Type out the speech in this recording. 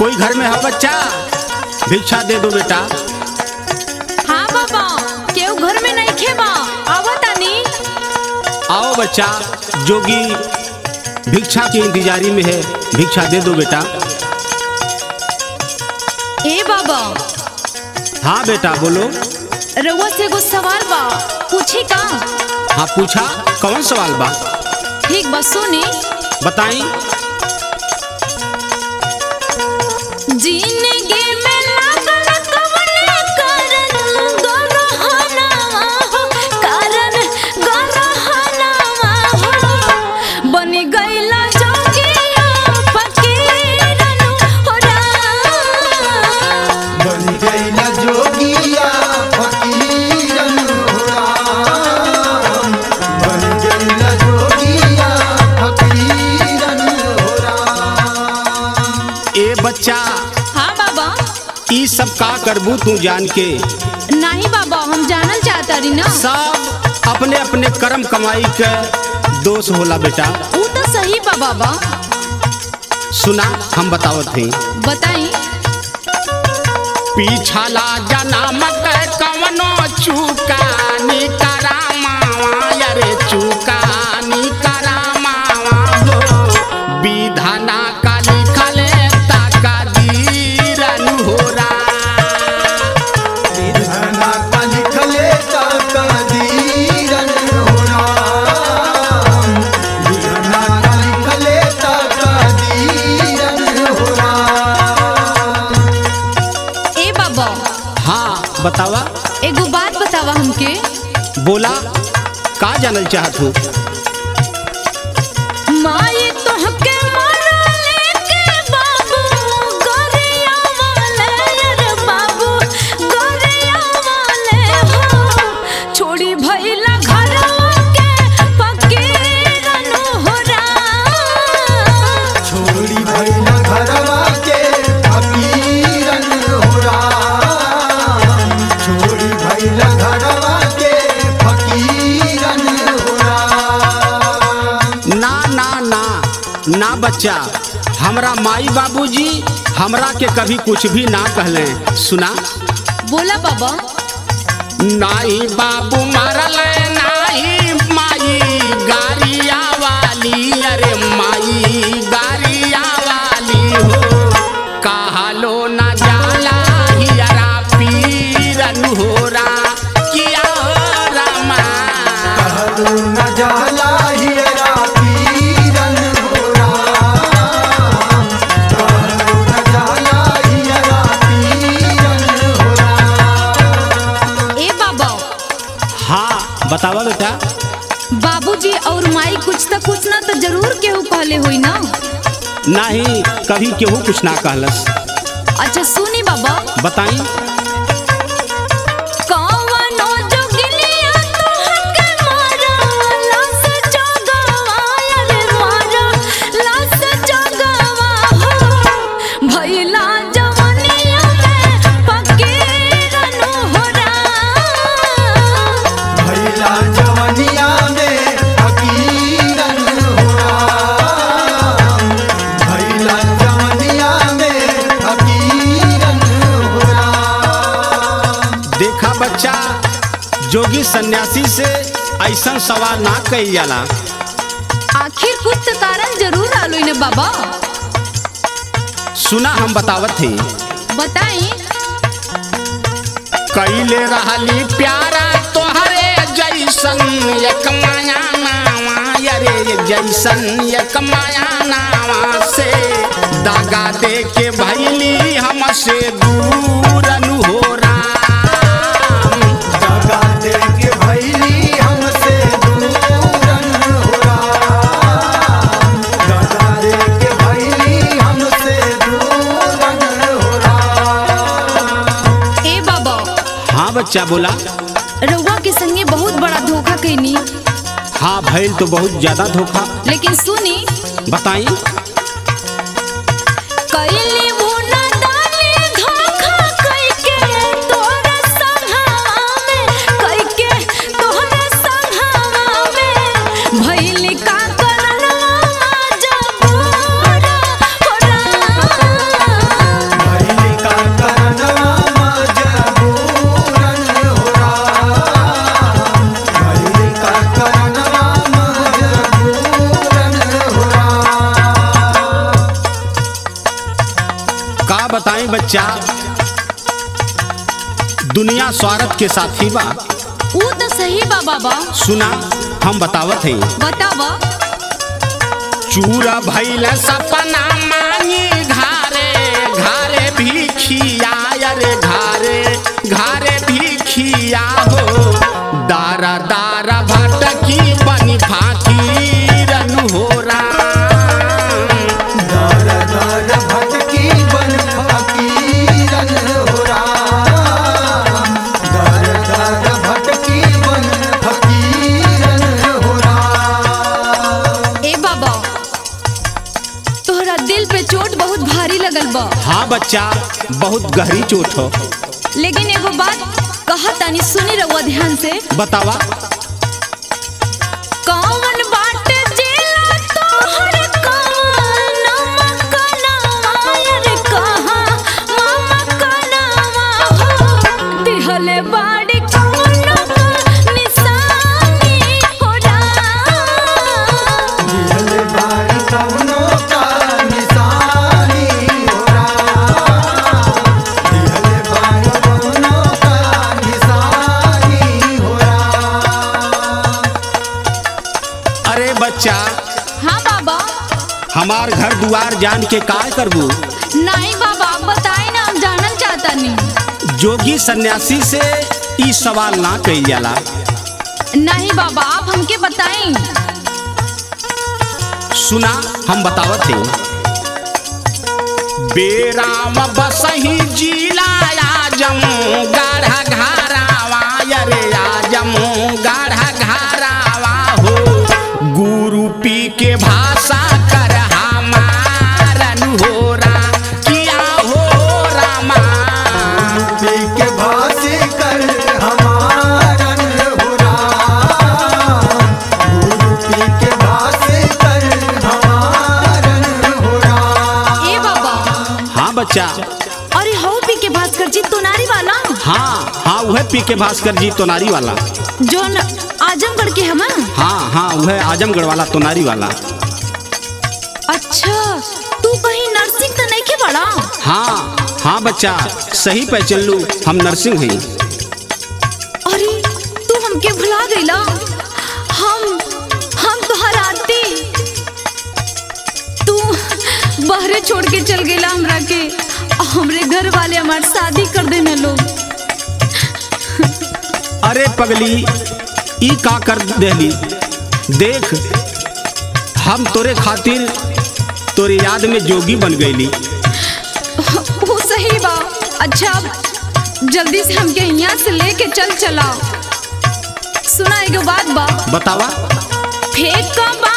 कोई घर में है बच्चा भिक्षा दे दो बेटा हाँ बाबा केहू घर में नहीं खेबा आवा तानी आओ बच्चा जोगी भिक्षा की इंतजारी में है भिक्षा दे दो बेटा ए बाबा हाँ बेटा बोलो रउआ से एगो सवाल बा पूछी का हाँ पूछा कौन सवाल बा ठीक बा सुनी बताई जिंदगी में लागल कवने कारण गरहनावा हो कारण गरहनावा हो बनी गइला जोगिया फकीरन हो राम बन गइला जोगिया फकीरन हो राम। बन गइला जोगिया फकीरन हो राम। ए बच्चा हाँ बाबा ई सब का करबू तू जान के नहीं बाबा हम जानल चाहता रही ना सब अपने अपने कर्म कमाई के दोष होला बेटा ऊ तो सही बा बाबा सुना हम बतावत हई बताई पीछाला जन्म के कवनो चुकानी करामावा अरे चुकानी करामावा हो विधाना का लिखले ताका दीरन हो रा विधना का लिखले ता कदीरन हो राम। विधना का लिखले ता कदीरन हो राम। ए बाबा हाँ बतावा एगो बात बतावा हमके बोला का जानल चाहत हो माई तोहके मारले के बाबू गरिया वाले रे बाबू गरिया वाले हो छोड़ी भइला घरवा के फकीरन हो राम छोड़ी भइला घरवा के फकीरन हो राम। छोड़ी भइला घरवा के फकीरन हो राम। ना ना ना ना बच्चा हमरा माई बाबूजी हमरा के कभी कुछ भी ना कहले सुना बोला बाबा नाई बाबू मरल नाई माई गारिया वाली अरे माई गारिया वाली हो कहलो न जाला हियरा पीरन हो रा किया हो रामा कहलो न जाला हियरा पीरन हो राम। कहलो न जाला हियरा पीरन हो राम। ए बाबा हाँ बतावा बेटा बाबूजी और माई कुछ तो कुछ ना तो जरूर केहू कहले होई ना नहीं कभी केहू कुछ ना कहलस अच्छा सुनी बाबा बताई कवनो जोगिनिया तोहके मारा लास जगवा रे मारा लास जगवा हो भइला जवनिया में फकीरन हो राम भइला जवनिया में फकीरन हो राम। भइला जवनिया में फकीरन हो राम। देखा बच्चा जोगी सन्यासी से ऐसा सवाल ना कही जाला आखिर कुछ तो कारण जरूर आलोई ने बाबा सुना हम बतावत थे बताई कैले रहली प्यारा तोहरे जैसन एक माया नावा अरे जैसन एक माया नावा से दागा दे के भैली हमसे दूरन हो राम दगा दे के भइली हमसे दूरन हो राम। दगा दे के भइली हमसे दूरन हो राम। ए बाबा हाँ बच्चा बोला रउआ के संगे बहुत बड़ा धोखा कैनी हाँ भैल तो बहुत ज्यादा धोखा लेकिन सुनी बताई कैली वो नादानी धोखा कैके तोरा संघवा में कैके तोरा संघवा में भइली का करनवा जबूरा हो राम का बताएं बच्चा दुनिया स्वार्थ के साथी बा ऊ तो सही बा बाबा सुना हम बतावत हैं बतावा चूरा भैल सपना मांगी घारे घारे भी खिया रे घारे घारे भी खिया हो दारा दारा भटकी बनी फाकी रन हो राम दर दर भटकी बन फकीरन हो राम दर दर भटकी बन फकीरन हो राम ए बाबा तोहरा दिल पे चोट बहुत भारी लगल बा हाँ बच्चा बहुत गहरी चोट हो लेकिन एगो बात कहा तानी सुनी रहुआ ध्यान से बतावा कौन बाट जेला तोहर कौन मकनवा रे कहा मामा कनवा हो दिहले बाड़ी कौन निशानी हो राम दिल बारी कौनो का निशानी हो राम दिल बारी कौनो का निशानी हो राम अरे बच्चा हाँ बाबा हमार घर दुआर जान के काय करबू नहीं बाबा बताए ना हम जानल चाहता नहीं जोगी सन्यासी से ई सवाल ना कही जाला नहीं बाबा आप हमके बताएं सुना हम बतावत हैं बेराम बसही जिला आजम गाढ़ा घारावा रे आजम गाढ़ा घारावा हो गुरु पी के भाषा कर हमारन हो रा किया हो रामा पी के भासी कर हमारन हो राम गुरु पी के भासी कर हमारन हो राम ए बाबा हाँ बच्चा अरे हो पी के भास्कर जी तोनारी वाला हाँ हाँ वह पी के भास्कर जी तोनारी वाला जो न आजमगढ़ के हम हाँ हाँ वह आजमगढ़ वाला तोनारी वाला अच्छा तू कहीं नर्सिंग तो नहीं के बड़ा हाँ हाँ बच्चा सही पहचान लू हम नर्सिंग हैं अरे तू हमके भुला गईला हम हम तोहर आरती तू बहरे छोड़ के चल गईला हमरा के और हमरे घर वाले हमार शादी कर देने लोग अरे पगली ई का कर देली देख हम तोरे खातिर तोरे याद में जोगी बन गईली वो सही बा अच्छा अब जल्दी से हमके यहाँ से लेके चल चला सुना एगो बात बा बतावा फेंक बा